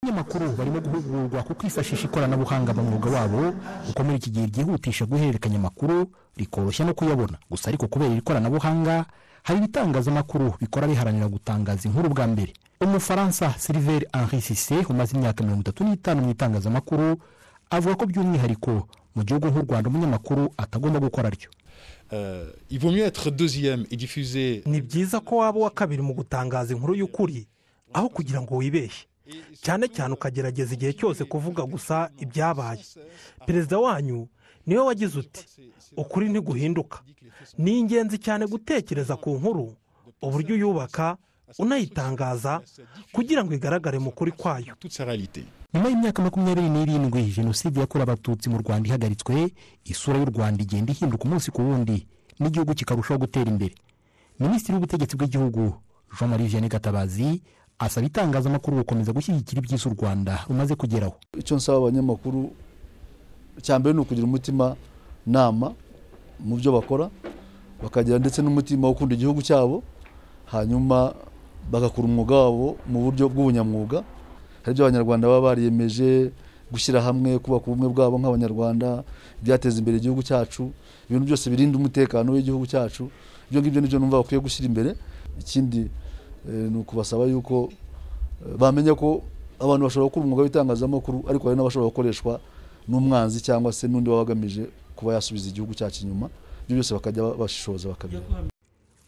abanyamakuru barimo guhugurwa ku kwifashisha ikoranabuhanga mu mwuga wabo kuko muri iki gihe ryihutisha guhererekanya amakuru rikoroshya no kuyabona gusa ariko kubera iri koranabuhanga hari ibitangazamakuru bikora biharanira gutangaza inkuru bwa mbere umufaransa silver henri sise umaze imyaka mirongo itatu n'itanu mu itangazamakuru avuga ko by'umwihariko mu gihugu nk'u rwanda umunyamakuru atagomba gukora ryo ni byiza ko waba uwa kabiri mu gutangaza inkuru y'ukuri aho kugira ngo wibeshye cyane cyane ukagerageza igihe cyose kuvuga gusa ibyabaye perezida wanyu niwe wagize uti ukuri ntiguhinduka ni ingenzi cyane gutekereza ku nkuru uburyo uyubaka unayitangaza kugira ngo igaragare mu kuri kwayo nyuma y'imyaka makumyabiri n'irindwi jenoside yakorewe abatutsi mu rwanda ihagaritswe isura y'u rwanda igenda ihinduka umunsi ku wundi n'igihugu kikarushaho gutera imbere minisitiri w'ubutegetsi bw'igihugu jean marie vianney gatabazi asaba itangazamakuru gukomeza gushyigikira ibyiza u rwanda rumaze kugeraho icyo nsaba abanyamakuru cya mbere ni ukugira umutima nama mu byo bakora bakagira ndetse n'umutima wo gukunda igihugu cyabo hanyuma bagakora umwuga wabo mu buryo bw'ubunyamwuga hari ibyo abanyarwanda baba bariyemeje gushyira hamwe kubaka ubumwe bwabo nk'abanyarwanda ibyateza imbere igihugu cyacu ibintu byose birinda umutekano w'igihugu cyacu ibyo ngibyo nibyo numva bakwiye gushyira imbere ikindi eh, ni ukubasaba yuko eh, bamenya ko abantu bashobora gukora umwuga w'itangazamakuru ariko hari n'abashobora gukoreshwa n'umwanzi cyangwa se n'undi waba agamije kuba yasubiza igihugu cyacu inyuma ibyo byose bakajya bashishoza bakabireba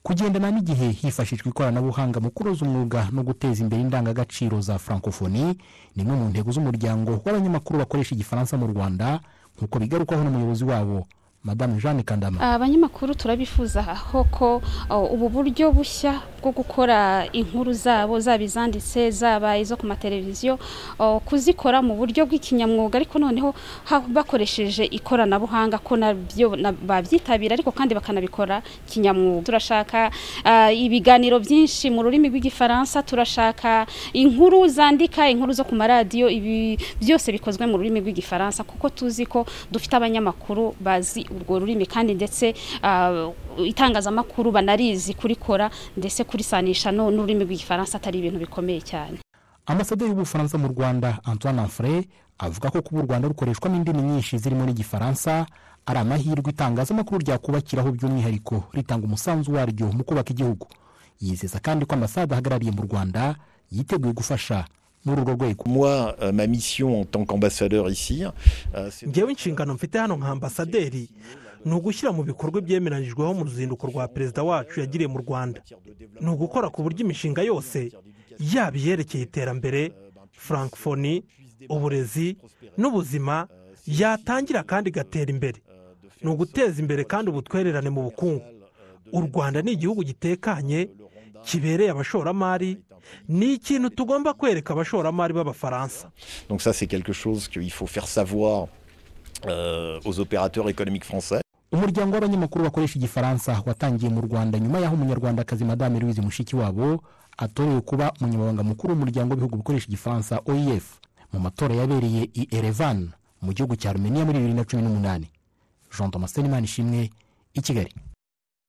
kugendana n'igihe hifashishwa ikoranabuhanga mu kunoza umwuga no guteza imbere indangagaciro za francophonie ni imwe mu ntego z'umuryango w'abanyamakuru bakoresha igifaransa mu rwanda nk'uko bigarukwaho n'umuyobozi wabo madame jeanne kandama abanyamakuru turabifuza aho ko oh, ubu buryo bushya bwo gukora inkuru zabo zaba izanditse zaba izo ku mateleviziyo oh, kuzikora mu buryo bw'ikinyamwuga ariko noneho ha- bakoresheje ikoranabuhanga ko nabyo na- babyitabira ariko kandi bakanabikora kinyamwuga turashaka ah, ibiganiro byinshi mu rurimi rw'igifaransa turashaka inkuru zandika inkuru zo ku maradiyo ibi byose bikozwe mu rurimi rw'igifaransa kuko tuzi ko dufite abanyamakuru bazi urwo rurimi kandi ndetse ah, itangazamakuru banarizi kurikora ndetse kurisanisha no- n'ururimi rw'igifaransa atari ibintu bikomeye cyane ambasaderi w'ubufaransa mu rwanda antoine anfre avuga ko kuba u rwanda rukoreshwamo indimi nyinshi zirimo n'igifaransa ari amahirwe itangazamakuru ryakubakiraho by'umwihariko ritanga umusanzu waryo mu kubaka igihugu yizeza kandi ko ambasade ahagarariye mu rwanda yiteguye gufasha muri urwo rwego Moi, euh, ma mission en tant qu'ambassadeur ici, euh, c'est ngewe inshingano mfite hano nka ambasaderi ni ugushyira mu bikorwa ibyemeranyijweho mu ruzinduko rwa perezida wacu yagiriye mu rwanda ni ugukora ku buryo imishinga yose yaba iyerekeye iterambere francophonie uburezi n'ubuzima yatangira kandi igatera imbere ni uguteza imbere kandi ubutwererane mu bukungu u rwanda ni igihugu gitekanye kibereye abashoramari ni ikintu tugomba kwereka abashoramari b'abafaransa Donc ça, c'est quelque chose qu'il faut faire savoir euh, aux opérateurs économiques français. umuryango w'abanyamakuru bakoresha igifaransa watangiye mu rwanda nyuma y'aho umunyarwandakazi madame louise mushikiwabo atorewe kuba umunyamabanga mukuru w'umuryango w'ibihugu bikoresha igifaransa oef mu matora yabereye i erevan mu gihugu cya rumeniya muri bibiri na cumi n'umunani jean thomas senimani ishimwe i kigali